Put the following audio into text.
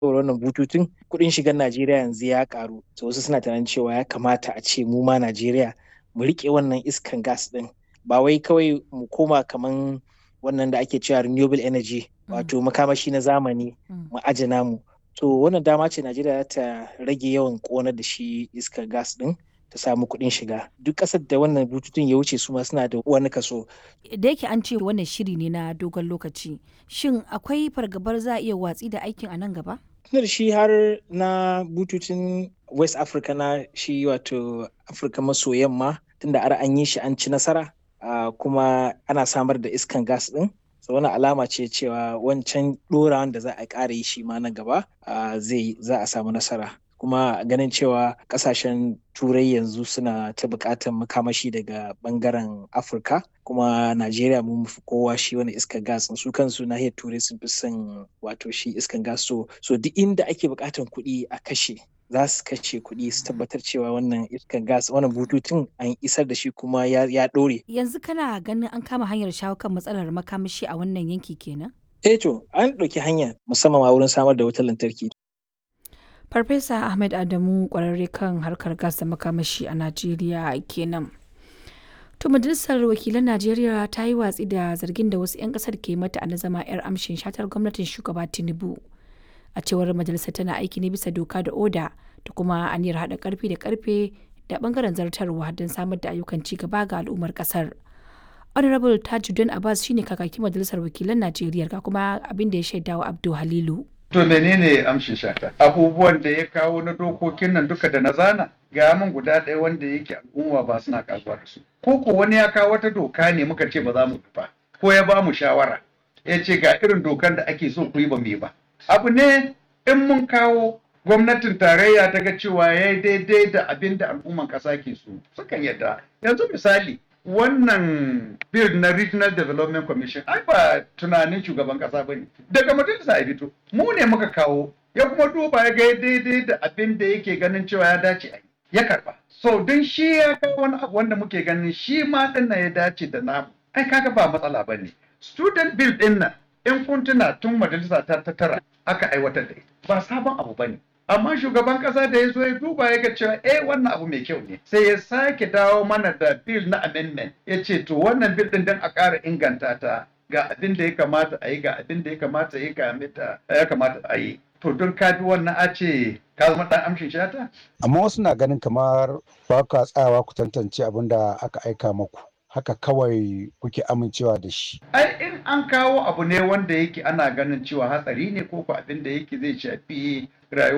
wannan bututun kuɗin shigar Najeriya yanzu ya karu to wasu suna tunanin cewa ya kamata a ce mu ma Najeriya mu riƙe wannan iskan gas ɗin ba wai kawai mu koma kaman wannan da ake cewa renewable energy wato makamashi na zamani mu aje namu to wannan dama ce Najeriya ta rage yawan ƙonar da shi iskar gas ɗin ta samu kuɗin shiga duk ƙasar da wannan bututun ya wuce su ma suna da wani kaso da yake an ce wannan shiri ne na dogon lokaci shin akwai fargabar za a iya watsi da aikin a nan gaba tunar shi har na bututun west africa na shi wato afirka maso yamma tunda har an yi shi an ci nasara kuma ana samar da iskan gas din so wani alama ce cewa wancan ɗorawan da za a ƙara yi shi ma nan gaba zai za a samu nasara kuma ganin cewa kasashen turai yanzu suna ta buƙatar makamashi daga bangaren afirka kuma najeriya mun fi kowa shi wani iskar gas su kansu nahiyar turai sun fi son wato shi iskar gas so so duk inda ake buƙatar kuɗi a kashe za su kashe kuɗi su tabbatar cewa wannan iskar gas wannan bututun an isar da shi kuma ya ɗore. yanzu kana ganin an kama hanyar shawo kan matsalar makamashi a wannan yanki kenan eh to an ɗauki hanya musamman ma wurin samar da wutar lantarki Farfesa Ahmed Adamu kwararre kan harkar gas da makamashi a Najeriya kenan. To majalisar wakilan Najeriya ta yi watsi da zargin da wasu 'yan kasar ke mata na zama 'yar amshin shatar gwamnatin shugaba Tinubu. A cewar majalisar tana aiki ne bisa doka da oda da kuma aniyar haɗa karfi da karfe da bangaren zartarwa don samar da ayyukan ci gaba ga al'ummar kasar. Honorable Tajuddin Abbas shine kakakin majalisar wakilan Najeriya ga kuma abin da ya shaidawa Abdul Halilu. To menene amshin shata? Abubuwan da ya kawo na dokokin nan duka da na zana ga min guda ɗaya wanda yake al'umma ba suna kasuwa da su. Ko ko wani ya kawo wata doka ne muka ce ba za mu ba ko ya ba mu shawara ya ce ga irin dokan da ake so ku yi ba mu yi ba. Abu ne in mun kawo gwamnatin tarayya ta ga cewa ya yi daidai da abin da al'umman ƙasa ke so sukan yadda. Yanzu misali wannan bill na regional development commission ai ba tunanin shugaban kasa ba ne daga majalisa ya fito mu ne muka kawo ya kuma duba ya ga daidai da abin da yake ganin cewa ya dace a ya karba so don shi ya kawo wani abu wanda muke ganin shi ma din ya dace da namu ai kaga ba matsala ba ne student bill din nan in kun tuna tun majalisa ta tara aka aiwatar da ita ba sabon abu ba ne amma shugaban kasa da ya zo ya duba ya ga cewa eh wannan abu mai kyau ne sai ya sake dawo mana da bill na amendment ya ce to wannan bill din dan a ƙara inganta ta ga abin da ya kamata a yi ga abin da ya kamata ya kamata ya kamata a yi to don ka bi wannan a ce ka zama dan amshin shata amma wasu na ganin kamar ba ka tsayawa ku tantance abin da aka aika maku haka kawai kuke amincewa da shi. Ai in an kawo abu ne wanda yake ana ganin cewa hatsari ne ko ko abin da yake zai shafi rayuwa